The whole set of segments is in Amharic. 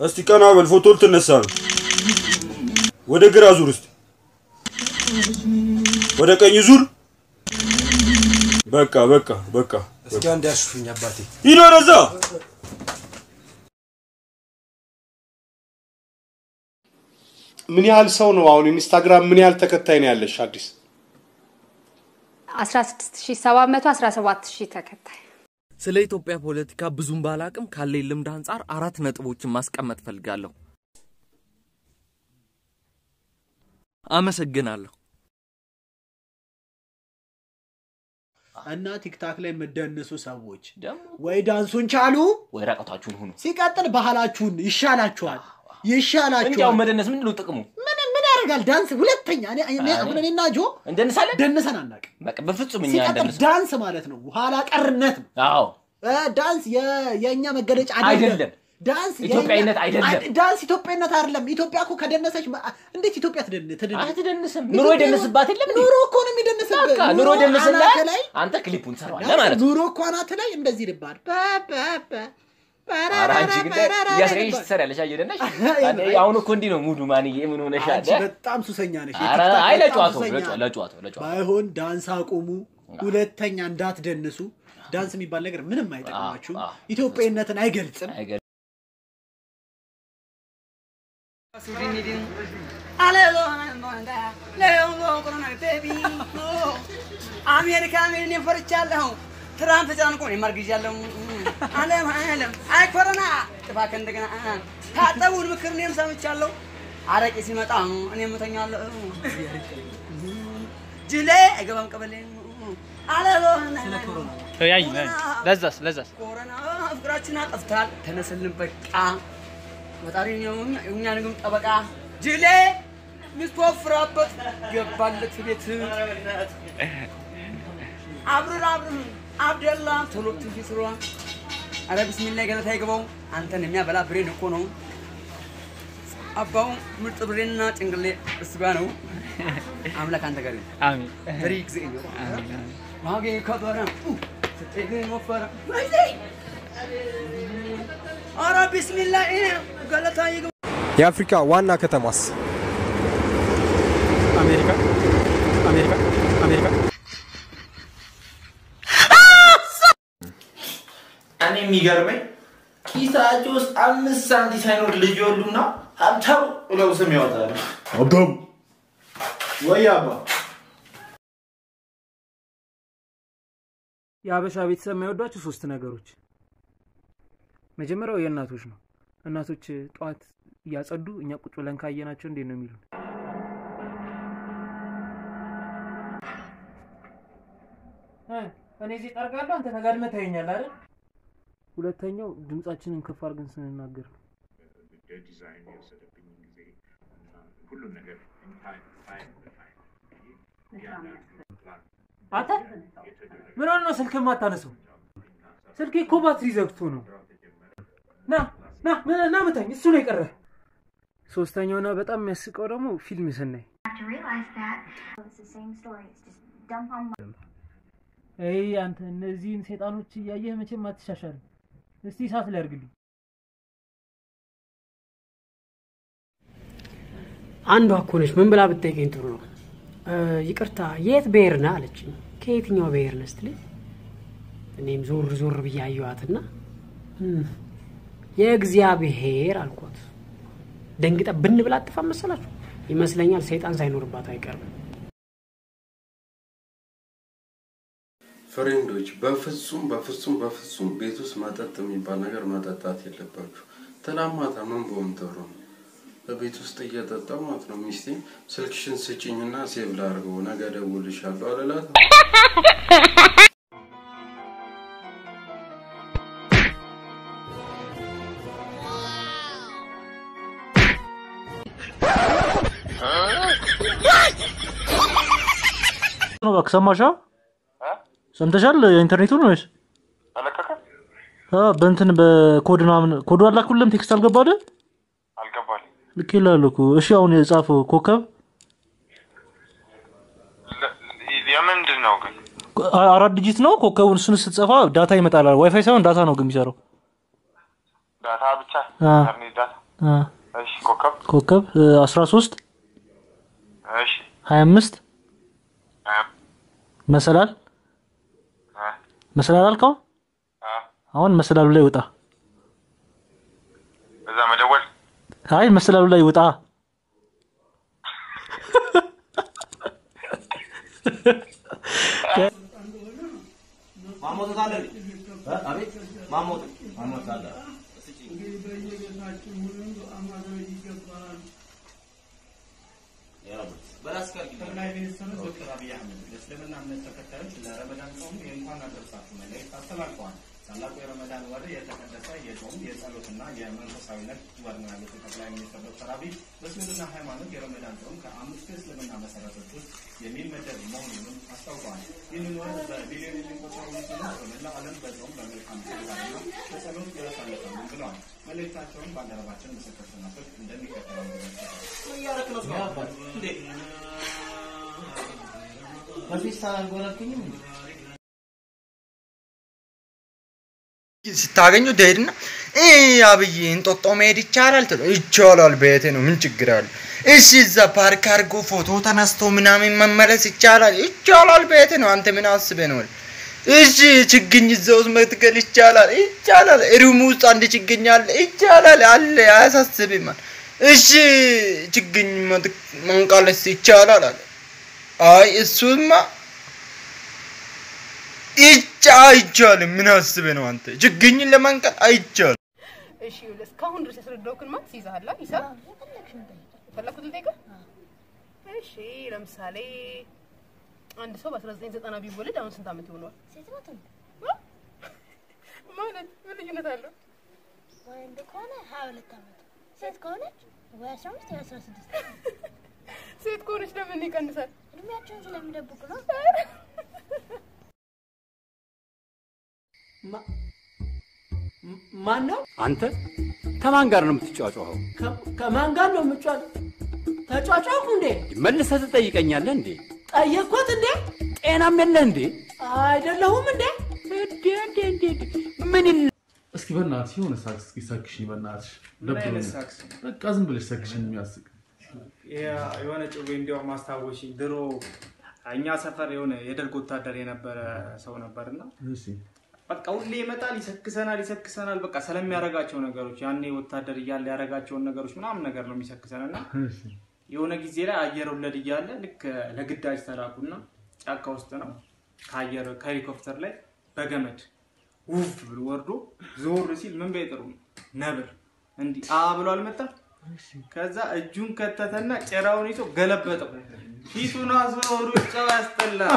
እስቲ ቀና በል፣ ፎቶ ልትነሳ ነው። ወደ ግራ ዙር እስቲ፣ ወደ ቀኝ ዙር። በቃ በቃ በቃ። እስኪ አንድ ያሹፍኝ አባቴ። ሂድ ወደዛ። ምን ያህል ሰው ነው አሁን ኢንስታግራም ምን ያህል ተከታይ ነው ያለሽ አዲስ? 16717 ተከታይ ስለ ኢትዮጵያ ፖለቲካ ብዙም ባላቅም ካለኝ ልምድ አንጻር አራት ነጥቦችን ማስቀመጥ ፈልጋለሁ። አመሰግናለሁ። እና ቲክታክ ላይ የምደንሱ ሰዎች ወይ ዳንሱን ቻሉ ወይ ራቀታችሁን ሁኑ። ሲቀጥል ባህላችሁን ይሻላችኋል ይሻላችኋል። እንዲያው መደነስ ምንድን ነው ጥቅሙ? ምን ምን ያደርጋል ዳንስ? ሁለተኛ እኔ እኔ አሁን እኔና ጆ እንደንሳለን ደንሰን አናውቅም። በቃ በፍጹም እኛ ሲቀጥል እንደንስ ዳንስ ማለት ነው ኋላ ቀርነት ነው። አዎ እ ዳንስ የ- የእኛ መገለጫ አይደለም። ዳንስ የእኛ- ኢትዮጵያዊነት አይደለም። አይ- ዳንስ ኢትዮጵያዊነት አይደለም። ኢትዮጵያ እኮ ከደነሰች ማ- እንዴት ኢትዮጵያ ትደን ትደን አትደንስም። ኑሮ ይደንስባት የለም እንዴ? ኑሮ እኮ ነው የሚደንስብህ። በቃ ኑሮ ይደንስልሃል። አናትህ ላይ አንተ ክሊፑን ትሰራዋለህ ማለት ነው። ኑሮ እኮ አናት ላይ እንደዚህ ይልባል። ኧረ አንቺ ግን እያስረኝሽ ትሰሪያለሽ እየደነሽ። አሁን እኮ እንዲህ ነው ሙዱ ማንዬ ምን ሆነሻል? አንቺ በጣም ሱሰኛ ነሽ። ኧረ የቲክቶክ አይ በጣም ለጨዋታው ሱሰኛ ለጨዋ- ነሽ። ለጨዋታው ለጨዋታው ባይሆን ዳንስ አቁሙ። ሁለተኛ እንዳትደንሱ። ዳንስ የሚባል ነገር ምንም አይጠቅማችሁም። ኢትዮጵያዊነትን አይገልጽም። አሜሪካ ምን ፈርቻለሁ። ትራምፕ ተጨናንቆ እኔም አርግዣለሁ። ዓለም ዓለም አይ ኮሮና ጥፋ ከእንደገና ታጠቡን ምክር እኔም ሰምቻለሁ። አረቄ ሲመጣ እኔም እተኛለሁ። ጅሌ አይገባም ቀበሌ ያይ ለዛስ ለዛስ ኮሮና ፍቅራችን አጠፍታል። ተነስልን በቃ ፈጣሪ እኛን ግን ጠበቃ ጅሌ ሚስቱ ወፍራበት ገባለት ቤት አብርር አብርር አብደላ ቶሎ ትንሽ ስሯ አረ ቢስሚላ ገለታ ይግባው አንተን የሚያበላ ብሬን እኮ ነው አባው ምርጥ ብሬንና ጭንቅሌ እሱ ጋ ነው አምላክ አንተ ጋር ይሁን። አሜን ፍሪ ጊዜ ዋጌ ከበረ ስጤግ ወፈረ አረ ቢስሚላ ገለታ ይግባው የአፍሪካ ዋና ከተማስ? አሜሪካ አሜሪካ አሜሪካ እኔ የሚገርመኝ ኪሳቸው ውስጥ አምስት ሳንቲ ሳይኖር ልጅ ይወሉና ሀብታም ብለው ስም ያወጣሉ። ሀብታም ወይ አባ የሀበሻ ቤተሰብ የማይወዷቸው ሶስት ነገሮች መጀመሪያው የእናቶች ነው እናቶች ጠዋት እያጸዱ እኛ ቁጭ ብለን ካየናቸው እንዴት ነው የሚሉን እኔ እዚህ ጠርጋለሁ አንተ ተጋድመህ ታየኛለህ አይደል ሁለተኛው ድምጻችንን ከፍ አድርገን ስንናገር ነው ዲዛይን የወሰደብኝ ጊዜ ሁሉም ነገር አንተ ምን ሆነ ነው ስልክ የማታነሰው ስልኬ እኮ ባትሪ ዘግቶ ነው ና ና ና- ና ምታኝ እሱ ነው የቀረ ሶስተኛውና በጣም የሚያስቀው ደግሞ ፊልም ስናይ ይህ አንተ እነዚህን ሴጣኖች እያየህ መቼም አትሻሻልም እስቲ እሳት ላይ አድርግልኝ አንዷ እኮ ነች ምን ብላ ብትጠይቀኝ ጥሩ ነው እ፣ ይቅርታ የት ብሔር ነህ አለችኝ ከየትኛው ብሔር ነህ ስትለኝ እኔም ዞር ዞር ብዬ አየኋትና "እም፣ የእግዚአብሔር አልኳት ደንግጣ ብን ብላ አጥፋ መሰላችሁ ይመስለኛል ሰይጣን ሳይኖርባት አይቀርም ፍሬንዶች በፍጹም በፍጹም በፍጹም ቤት ውስጥ መጠጥ የሚባል ነገር መጠጣት የለባችሁ። ትናንት ማታ ምን በሆን ጥሩ ነው በቤት ውስጥ እየጠጣሁ ማለት ነው ሚስቴ ስልክሽን ስጭኝና ሴቭ ላድርገው ነገ እደውልልሻለሁ አልላት። ነው እባክህ ሰማሻ? ሰምተሻል? የኢንተርኔቱን ወይስ አ በእንትን በኮድ ምናምን ኮዱ አላኩልም ቴክስት አልገባለ አልገባልኝ። ልክ ይላል እኮ። እሺ አሁን የጻፈው ኮከብ የምንድን ነው ግን? አ- አራት ዲጂት ነው። ኮከቡን እሱን ስትጽፋ ዳታ ይመጣል። ዋይፋይ ሳይሆን ዳታ ነው ግን የሚሰራው። ዳታ ብቻ አ። ኢንተርኔት ዳታ አ እሺ ኮከብ ኮከብ እ፣ 13 እሺ 25 አ መሰላል አ መሰላል አልከው። አ አሁን መሰላሉ ላይ ውጣ። በዛ መደወል አይ መሰላሉ ላይ ውጣ። ማሞት አለ አቤት ማሞት ማሞት አለ ጠቅላይ ሚኒስትሩ ዶክተር አብይ አህመድ ለእስልምና እምነት ተከታዮች ለረመዳን ጾም የእንኳን አደረሳችሁ መልእክት አስተላልፈዋል። ታላቁ የረመዳን ወር የተቀደሰ የጾም የጸሎትና የመንፈሳዊነት ወር ነው ያሉት ጠቅላይ ሚኒስትር ዶክተር አብይ በእስልምና ሃይማኖት የረመዳን ጾም ከአምስቱ የእስልምና መሰረቶች ውስጥ የሚመደብ መሆኑንም አስታውቀዋል። ይህንን ወር በቢሊዮን የሚቆጠሩ ሙስሊሞች በመላው ዓለም በጾም በመልካም ተግባርና በጸሎት ያሳልፋሉ ብለዋል። መልእክታቸውን ባልደረባችን ምስክር ስናፍቅ እንደሚከተለው ተዘግቷል። በፌስታል አልጎረልኩኝም እንዴ? ስታገኙ ትሄድና እ አብይ እንጦጦ መሄድ ይቻላል ትሎ ይቻላል፣ ቤቴ ነው፣ ምን ችግር አለ? እሺ እዛ ፓርክ አድርጎ ፎቶ ተነስቶ ምናምን መመለስ ይቻላል፣ ይቻላል፣ ቤቴ ነው። አንተ ምን አስበህ ነው? እሺ ችግኝ እዛ ውስጥ መትከል ይቻላል፣ ይቻላል። ሩም ውስጥ አንድ ችግኝ አለ፣ ይቻላል፣ አለ፣ አያሳስብም። እሺ ችግኝ መት- መንቀልስ ይቻላል አለ። አይ እሱማ ይቻ አይቻልም። ምን አስበህ ነው አንተ? ችግኝን ለመንቀል አይቻልም። እሺ ይኸውልህ፣ እስካሁን ድረስ ያስረዳሁህን ማትስ ይዘሃል አይደል? ሂሳብ የፈለኩትን ልጠይቅህ? እሺ ለምሳሌ አንድ ሰው በ1990 ቢወለድ አሁን ስንት ዓመት ይሆነዋል? ማለት ምን ልዩነት አለው? ወንድ ከሆነ ሀያ ሁለት ዓመት ሴት ከሆነች ወይ አስራ አምስት ወይ አስራ ስድስት ሴት ከሆነች ለምን ይቀንሳል? እድሜያቸውን ስለሚደብቁ ነው። ማን ነው? አንተ ከማን ጋር ነው የምትጫጫኸው? ከማን ጋር ነው የምጫወት? ተጫጫኩ እንዴ? መልሰህ ትጠይቀኛለህ እንዴ? ጠየቅኩት እንዴ? ጤናም የለህ እንዴ? አይደለሁም እንዴ? እንዴ እንዴ እንዴ ምን ይል እስኪ በእናትሽ የሆነ ሳክስ እስኪ ሰክሽኝ በእናትሽ ምን አይነት ደብሮኛል። ሳክስ? በቃ ዝም ብለሽ ሰክሽኝ የሚያስቅ ያ- የሆነ ጭዌ እንዲያውም አስታወሽኝ። ድሮ እኛ ሰፈር የሆነ የደርግ ወታደር የነበረ ሰው ነበርና እሺ በቃ ሁሌ ይመጣል፣ ይሰክሰናል፣ ይሰክሰናል። በቃ ስለሚያደርጋቸው ነገሮች ያኔ ወታደር እያለ ያደረጋቸውን ነገሮች ምናምን ነገር ነው የሚሰክሰን እና እሺ የሆነ ጊዜ ላይ አየር ወለድ እያለ ልክ ለግዳጅ ተላኩና ጫካ ውስጥ ነው ከአየር ከሄሊኮፕተር ላይ በገመድ ውፍ ብሎ ወርዶ ዞር ሲል ምን በይጥሩ ነው ነብር እንዲህ አ ብሎ አልመጣም። ከዛ እጁን ከተተና ጭራውን ይዞ ገለበጠው። ፊቱን አዞሮ ሩጫው ያስጠላል።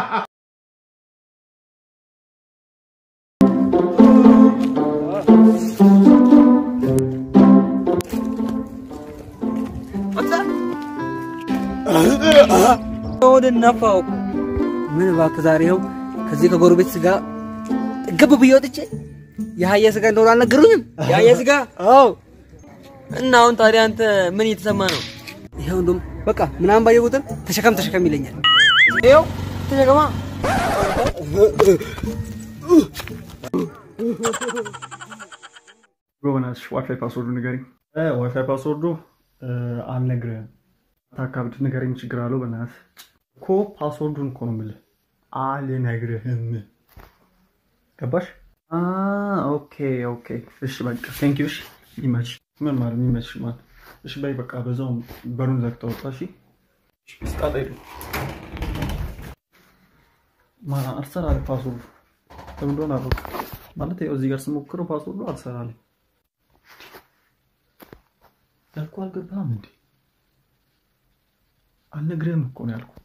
ወደ ነፋው እኮ ምን እባክህ ዛሬ ይኸው ከዚህ ከጎረቤት ስጋ ጥግብ ብዬ ወጥቼ የአህያ ስጋ እንደሆነ አልነገሩኝም። የአህያ ስጋ አዎ። እና አሁን ታዲያ አንተ ምን እየተሰማ ነው? ይኸው እንደውም በቃ ምናምን ባየ ቁጥር ተሸከም ተሸከም ይለኛል። ይኸው ተሸከማ በእናትሽ ዋይፋይ ፓስወርዱ ንገሪኝ። ዋይፋይ ፓስወርዱ አልነግርህም። ታካብድ ንገረኝ፣ ችግር አለው። በእናትህ እኮ ፓስወርዱን እኮ ነው የምልህ፣ አልነግርህም። ገባሽ? አ ኦኬ ኦኬ። እሺ በቃ ቴንክ ዩ። እሺ ይመች። ምን ማለት ይመች ማለት? እሺ በይ በቃ በዛውም በሩን ዘግተህ ወጣ። እሺ ስጣጣ ሄዱ ማ አልሰራል ፓስወርዱ ለምን እንደሆነ አላውቅም። ማለት ያው እዚህ ጋር ስሞክረው ፓስወርዱ አልሰራልኝ። ያልኩ አልገባህም እንዴ? አልነግርህም እኮ ነው ያልኩ።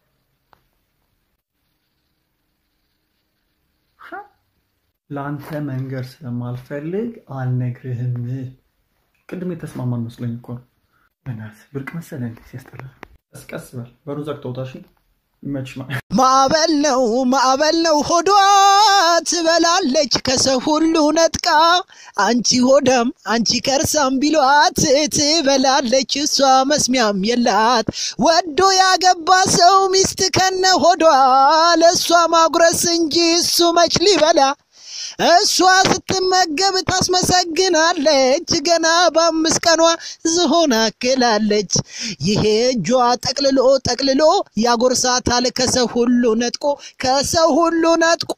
ለአንተ መንገር ስለማልፈልግ አልነግርህም። ቅድም የተስማማን መስሎኝ እኮ ነው። በእናትህ ብርቅ መሰለህ እንዴ? ሲያስጠላ። ቀስ ቀስ በል በሩን ዘግተህ ውጣ። እሺ ይመችሽ። ማ- ማዕበል ነው ማዕበል ነው ሆዷ ትበላለች ከሰው ሁሉ ነጥቃ አንቺ ሆዳም አንቺ ከርሳም ቢሏት ትበላለች እሷ መስሚያም የላት ወዶ ያገባ ሰው ሚስት ከነ ሆዷ ለእሷ ማጉረስ እንጂ እሱ መች ሊበላ እሷ ስትመገብ ታስመሰግናለች። ገና በአምስት ቀኗ ዝሆን አክላለች። ይሄ እጇ ጠቅልሎ ጠቅልሎ ያጎርሳታል ከሰው ሁሉ ነጥቆ ከሰው ሁሉ ነጥቆ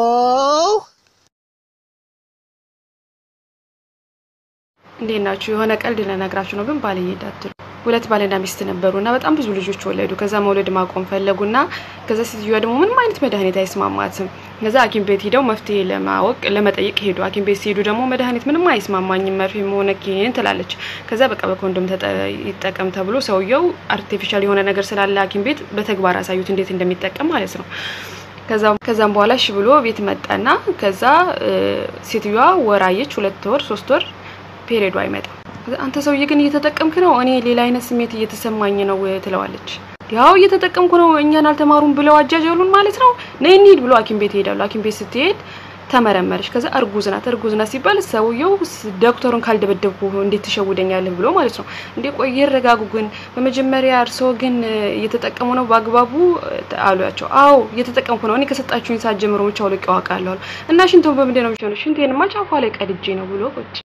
እንዴት ናችሁ? የሆነ ቀልድ ልነግራችሁ ነው፣ ግን ባልዬ እንዳትሉ። ሁለት ባልና ሚስት ነበሩ እና በጣም ብዙ ልጆች ወለዱ። ከዛ መውለድ ማቆም ፈለጉና ከዛ ሴትዮዋ ደግሞ ምንም አይነት መድኃኒት አይስማማትም። ከዛ ሐኪም ቤት ሄደው መፍትሄ ለማወቅ ለመጠየቅ ሄዱ። ሐኪም ቤት ሲሄዱ ደግሞ መድኃኒት ምንም አይስማማኝም መርፌም ሆነ ኪኒን ትላለች። ከዛ በቃ በኮንዶም ተጠ- ይጠቀም ተብሎ ሰውየው አርቲፊሻል የሆነ ነገር ስላለ ሐኪም ቤት በተግባር አሳዩት እንዴት እንደሚጠቀም ማለት ነው። ከዛም ከዛም በኋላ እሺ ብሎ ቤት መጣና ከዛ እ፣ ሴትዮዋ ወር አየች፣ ሁለት ወር ሶስት ወር ፔሪዮዱ አይመጣም። ከዛ አንተ ሰውዬ ግን እየተጠቀምክ ነው፣ እኔ ሌላ አይነት ስሜት እየተሰማኝ ነው ትለዋለች። ያው እየተጠቀምኩ ነው፣ እኛን አልተማሩም ብለው አጃጀሉን ማለት ነው። ነይ እንሂድ ብሎ ሐኪም ቤት ይሄዳሉ። ሐኪም ቤት ስትሄድ ተመረመረች። ከዛ እርጉዝ ናት። እርጉዝ ናት ሲባል ሰውየው ስ- ዶክተሩን ካልደበደብኩ እንዴት ትሸውደኛለህ ብሎ ማለት ነው። እንዴ ቆይ ይረጋጉ። ግን በመጀመሪያ እርስዎ ግን እ፣ እየተጠቀሙ ነው በአግባቡ እ፣ አሏቸው። አዎ እየተጠቀምኩ ነው። እኔ ከሰጣችሁኝ ሰዓት ጀምሮ ብቻ አውልቄ አውቃለሁ አሉ። እና ሽንቶን በምንድን ነው የሚሆነው? ሽንቴንማ ጫፏ ላይ ቀድጄ ነው ብሎ ቁጭ